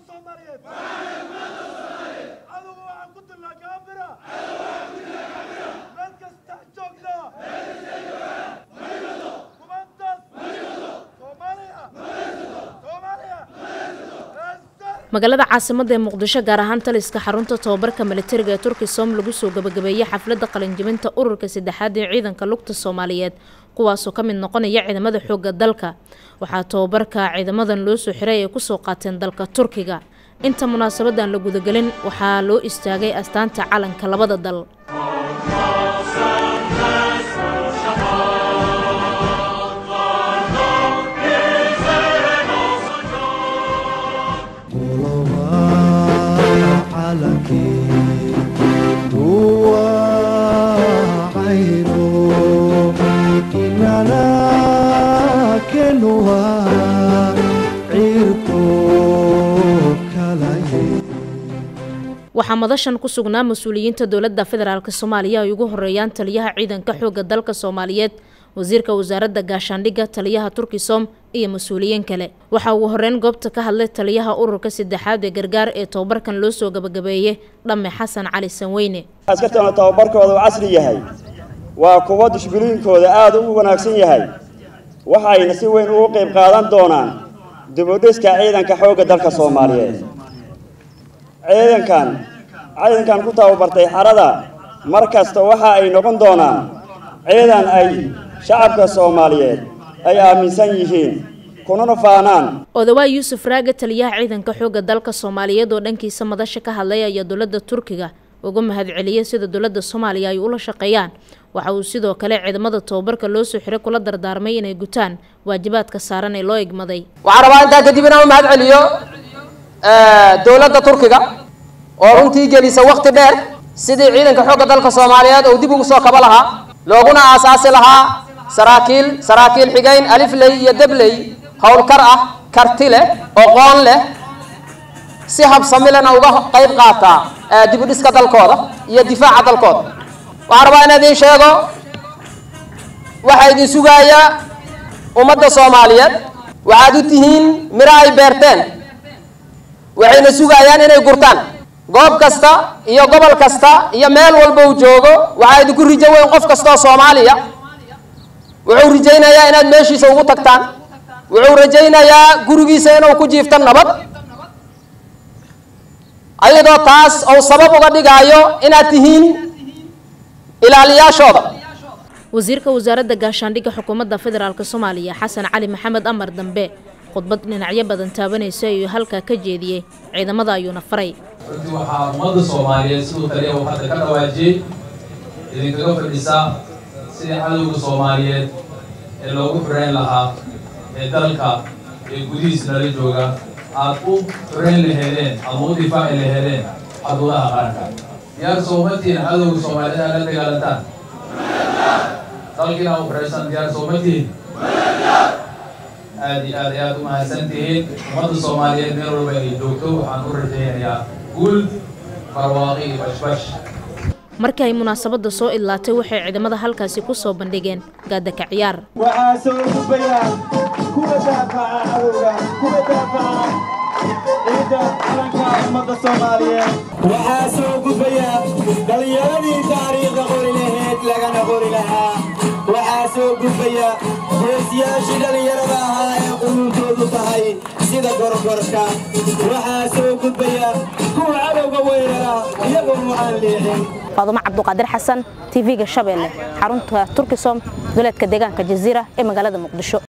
soomaaliyeed adugu waxaan ku dilnaa gaabira meel kasta joogna kumantas soomaaliya soomaaliya magaalada caasimadda ee muqdisho gaar ahaan taliska xarunta tobabarka militariga ee turkisom lagu soo gabagabeeyey xafladda qalinjibinta ururka saddexaad ee ciidanka lugta soomaaliyeed kuwaasoo ka mid noqonaya ciidamada xoogga dalka waxaa tobabarka ciidamadan loo soo xiray ay kusoo qaateen dalka turkiga inta munaasabadan la gudagelin waxaa loo istaagay astaanta calanka labada dal waxaa madashan ku sugnaa mas-uuliyiinta dowladda federaalk soomaaliya ay ugu horeeyaan taliyaha ciidanka xoogga dalka soomaaliyeed wasiirka wasaaradda gaashaandhigga taliyaha turkisom iyo mas-uuliyiin kale waxaa ugu horeyn goobta ka hadlay taliyaha ururka saddexaad ee gargaar ee tobabarkan loo soo gabagabeeyey dhamme xasan cali sanweyne askartana tababarkooda uu casri yahay waa kuwo dushbiliinkooda aada u wanaagsan yahay waxayna si weyn ugu qayb qaadan doonaan dibudhiska ciidanka xoogga dalka soomaaliyeed ciidankan ciidankan ku tababartay xarada mar kasta waxa ay noqon doonaan ciidan ay shacabka soomaaliyeed ay aaminsan yihiin kunana faanaan odawaa yuusuf raage taliyaha ciidanka xoogga dalka soomaaliyeed oo dhankiisa madasha ka hadlay ayaa dowladda turkiga uga mahadceliyey sida dowladda soomaaliya ay ula shaqeeyaan waxa uu sidoo kale ciidamada tobabarka loo soo xiray kula dardaarmay inay gutaan waajibaadka saaran ee loo egmaday waxaan rabaa intaa kadib inaan u mahad celiyo dowladda turkiga oo runtii gelisa wakti dheer sidii ciidanka xoogga dalka soomaaliyeed uu dib ugu soo kaba lahaa looguna aasaasi lahaa saraakiil saraakiil xigeyn alifley iyo debley howlkar ah karti leh oqoon leh si habsamilena uga qayb qaataa dibudhiska dalkooda iyo difaaca dalkooda waxaan rabaa in idiin sheego waxaa idin sugaaya ummadda soomaaliyeed waxaad u tihiin miro ay beerteen waxayna sugayaan inay gurtaan goob kasta iyo gobol kasta iyo meel walba uu joogo waxaa idinku rijo weyn qof kastaoo soomaaliya wuxuu rajaynayaa inaad meeshiisa ugu tagtaan wuxuu rajaynayaa gurigiisa inuu ku jiifto nabad ayadoo taas ou sabab uga dhigaayo inaad tihiin ilaaliyaashooda wasiirka wasaaradda gaashaandhigga xukuumadda federaalk soomaaliya xasan cali maxamed amar dambe khudbad dhinacyo badan taabanaysa ayuu halkaa ka jeediyey ciidamada ayuuna faray runtii waxaa ummadda soomaaliyeed siduu taliya uu hadda ka dhawaajiyey idinkaga fadhisaa sidii cadowga soomaaliyeed ee loogu xurayn lahaa ee dalka ee gudihiis nala jooga aad u xurayn laheedeen ama u difaaci laheedeen xuduudaha qaranka diyaar soomatiin cadowga soomaaliyeed aad la dagaalantaan dalkiina u xuraysan diyaar soomatiin aad iyo aad ayaad u mahadsan tihiin ummadda soomaaliyeed meel walba ay joogto waxaan u rajaynayaa guul barwaaqi iyo bashbash markii ay munaasabadda soo idlaatay waxay ciidamada halkaasi ku soo bandhigeen gaadaka ciyaar waxaa soo gudbayaan kuwa daafaca cadowga kuwa daafaca ciidda calanka ummadda soomaaliyeed waxaa soo gudbaya dhallinyaradii taariikhda qori laheed lagana qori lahaa waxaa soo gudbaya geesiyaashii dhallinyarada ahaa ee quluubtoodu tahay sida gorgorka waxaa soo gudbaya kuwa cadowga weerara iyagoo aan leexin faadumo cabduqaadir xasan tv-ga shabeelle xarunta turkisom goleedka deegaanka jaziira ee magaalada muqdisho